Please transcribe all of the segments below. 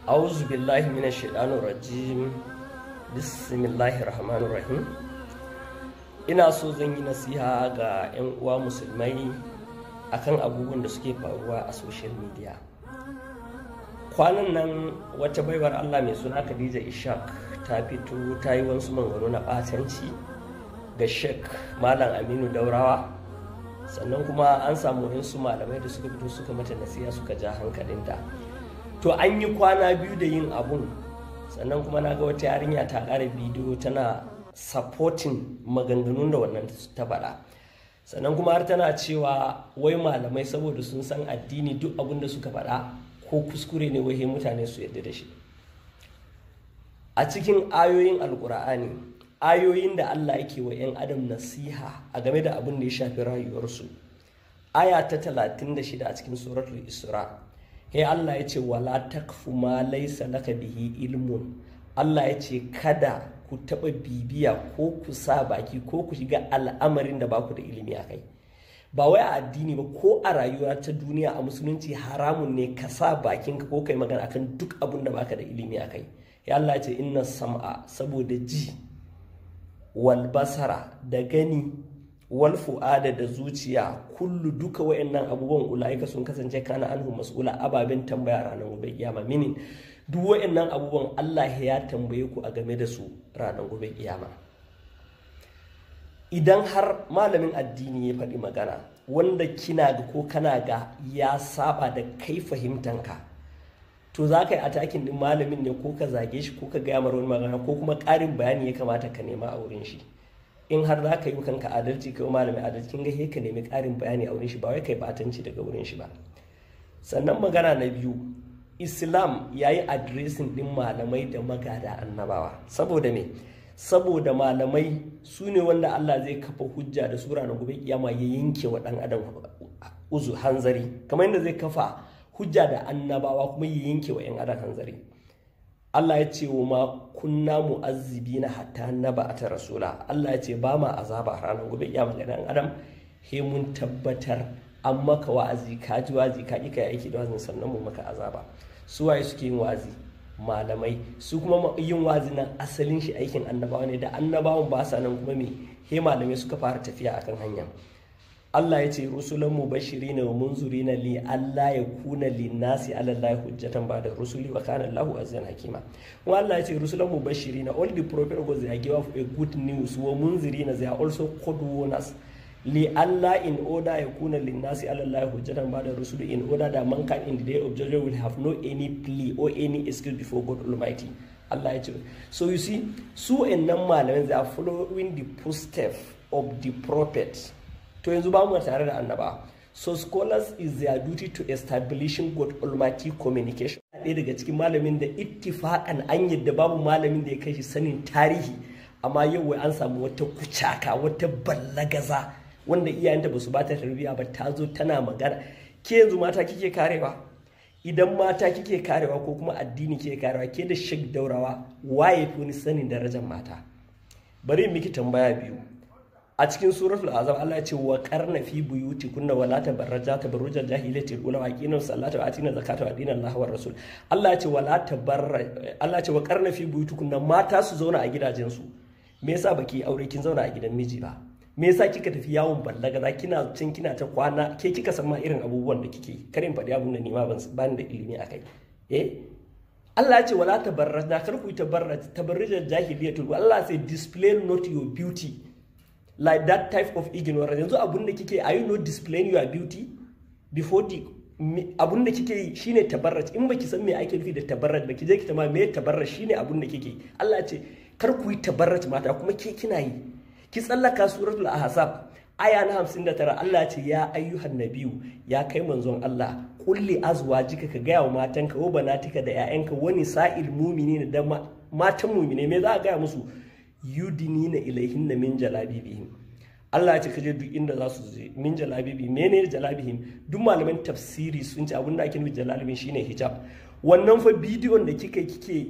auzu billahi minash shaitanir rajim bismillahir rahmanir rahim ina so zan yi nasiha ga 'yan uwa musulmai akan abubuwan da suke faruwa a social media kwanan nan wata baiwar allah mai suna khadija ishaq ta fito ta yi wasu mangano na ɓatanci ga shek malam aminu daurawa sannan kuma an samu wasu malamai da suka fito suka mata nasiha suka ja hankalinta to an yi kwana biyu da yin abun sannan kuma na ga wata yarinya ta ƙara bidiyo tana supporting maganganun da wannan ta faɗa sannan kuma har tana cewa wai malamai saboda sun san addini duk abin da suka faɗa ko kuskure ne wai mutane su yadda da shi a cikin ayoyin alkur'ani ayoyin da allah yake wa 'yan adam nasiha a game da abin da ya shafi rayuwarsu aya ta 36 a cikin suratul isra he allah ya ce wala takfu ma laysa laka bihi ilmun allah ya ce kada ku taɓa bibiya ko ku sa baki ko ku shiga al'amarin da baku da ilimi a kai ba wai a addini ba ko a rayuwa ta duniya a musulunci haramun ne ka sa bakinka ko kai magana akan duk abin da baka da ilimi a kai ya Allah ce inna sam'a saboda ji wal basara da gani wal fu'ada da zuciya kullu duka wayannan abubuwan ulaika sun kasance kana anhu mas'ula ababen tambaya ranar gobe kiyama minin duk wayannan abubuwan Allah ya tambaye ku a game da su ranar gobe kiyama idan har malamin addini ya faɗi magana wanda kina ga ko kana ga ya saba da kai fahimtanka to za ka yi atakin din malamin ne ko ka zage shi ko ka gaya wani magana ko kuma ƙarin bayani ya kamata ka nema a wurin shi in har za ka yi kanka adalci kai malamin adalci kin ga ka nemi ƙarin bayani a wurin shi ba wai kai batanci daga wurin shi ba sannan magana na biyu islam ya yi adiresin din malamai da magada annabawa saboda me saboda malamai su ne wanda Allah zai kafa hujja da sura na gobe kiyama ya yanke wa ɗan adam uzu hanzari kamar yadda zai kafa hujja da annabawa kuma ya yanke wa 'yan adam hanzari Allah ya ce wa ma kunna mu'azzibi na hatta naba a rasula Allah ya ce ba ma azaba a ranar gobe kiyama ga ɗan adam he mun tabbatar an maka wa'azi ka ji wa'azi ka ƙi ka aiki da wa'azin sannan mu maka azaba su waye suke yin wa'azi malamai su kuma yin wazi nan asalin shi aikin annabawa ne da annabawan ba sa nan kuma me he malamai suka fara tafiya akan hanya Allah ya ce rusulan mubashirina wa munzurina li Allah ya kuna li nasi ala Allah hujjatan ba da rusuli wa kana Allahu azizan hakima kuma Allah ya ce rusulan mubashirina all the prophets go they give a good news wa munzirina they are also called warners li Allah in order ya kuna linnasi Allah hujjatan ba da rusulu in order that mankind in the day of judgment will have no any plea or any excuse before God Almighty Allah ya ce so you see su nan malamin they are following the footsteps of the prophet to yanzu ba mu tare da annaba so scholars is their duty to establishing God Almighty communication ɗaya daga cikin malamin da ittifaqan an yadda babu malamin da ya kai shi sanin tarihi amma yau wai an samu wata kucaka wata ballagaza wanda iyayenta ba su ba ta tarbiyya ba ta zo tana magana ke yanzu mata kike karewa idan mata kike karewa ko kuma addini kike karewa ke da shek daurawa waye fi wani sanin darajar mata bari miki tambaya biyu a cikin suratul azab Allah ya ce wa qarna fi buyuti kunna wala tabarraja tabarrujal jahilati ula aqina salata wa atina zakata wa dina Allah war rasul Allah ya ce wala tabarra Allah ya ce wa qarna fi buyuti kunna mata su zauna a gidajensu me yasa baki aure kin zauna a gidan miji ba me yasa kika tafi yawon ballaga za kina cin kina ta kwana ke kika san ma irin abubuwan da kike karin faɗi abun da nima ban da ilimi akai eh Allah ya ce wala tabarrajna kar ku tabarraj tabarrujal jahiliyatul Allah sai display not your beauty like that type of ignorance yanzu abun da kike are you not displaying your beauty before the abun da kike yi shine tabarraj in baki san me ake nufi da tabarraj baki je ki ta ma me tabarraj shine abun da kike Allah ya ce kar ku yi tabarraj mata kuma ke kina yi ki tsallaka suratul ahzab aya na 59 Allah ce ya ayyuhan nabiyu ya kai manzon Allah kulli azwajika ka gaya wa matanka wa banatika da ƴaƴanka wani sa'il mu'minina da matan mu'mine me za a gaya musu yudinina ilaihinna min jalabibihim Allah ya ce kaje duk inda za su je min jalabibi menene jalabihim duk malaman tafsiri sun ce abin da ake nufi jalabibin shine hijab wannan fa bidiyon da kika kike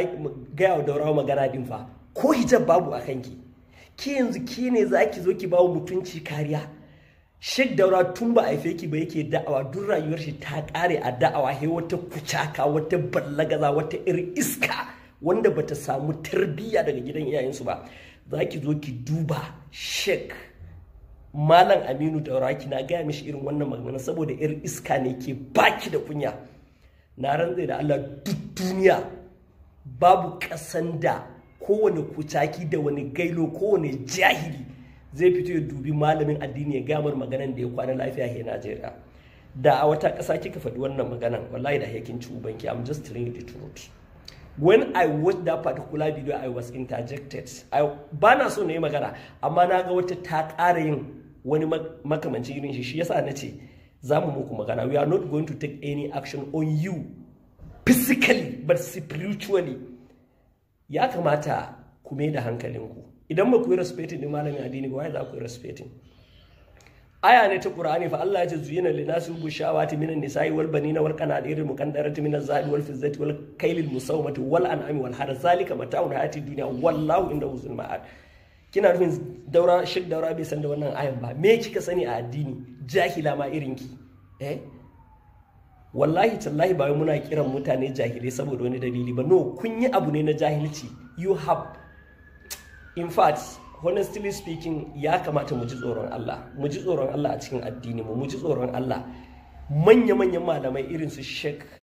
gaya wa daurawa magana din fa ko hijab babu a kanki ke yanzu ke ne za ki zo ki bawa mutunci kariya Sheikh Daura tun ba a haife ki ba yake da'awa duk rayuwar shi ta kare a da'awa he wata kucaka wata ballagaza wata irin iska wanda bata samu tarbiyya daga gidan iyayensu ba za ki zo ki duba Sheikh Malam Aminu Daura ki na gaya mishi irin wannan magana saboda irin iska ne ke baki da kunya na rantsai da Allah duk duniya babu kasan da kowane kucaki da wani gailo kowane jahili zai fito ya dubi malamin addini ya gamar maganan da ya kwana lafiya he Najeriya da a wata ƙasa kika faɗi wannan maganan wallahi da yakin ci ubanki I'm just telling you the truth when I watched that particular video I was interjected I ba na so na yi magana amma na ga wata ta ƙara yin wani makamancin irin shi shi yasa na ce za mu muku magana we are not going to take any action on you physically but spiritually ya kamata ku mai da hankalinku idan ba ku yi respecting din malamin addini ba wai za ku yi respecting aya ne ta qur'ani fa Allah ya ce zuyina lin nasi bu shawati minan nisa'i wal banina wal qanadir muqaddarati min az-zahabi wal fizzati wal kaylil musawmati wal an'ami wal harth zalika mata'un hayati dunya wallahu inda uzul ma'ad kina nufin daura shik daura bai san da wannan ayan ba me kika sani a addini jahila ma irinki eh wallahi tallahi ba muna kiran mutane jahilai saboda wani dalili ba no kun yi abu ne na jahilci you have in fact honestly speaking ya kamata mu ji tsoron Allah mu ji tsoron Allah a cikin addini mu mu ji tsoron Allah manya-manyan malamai irin su Sheikh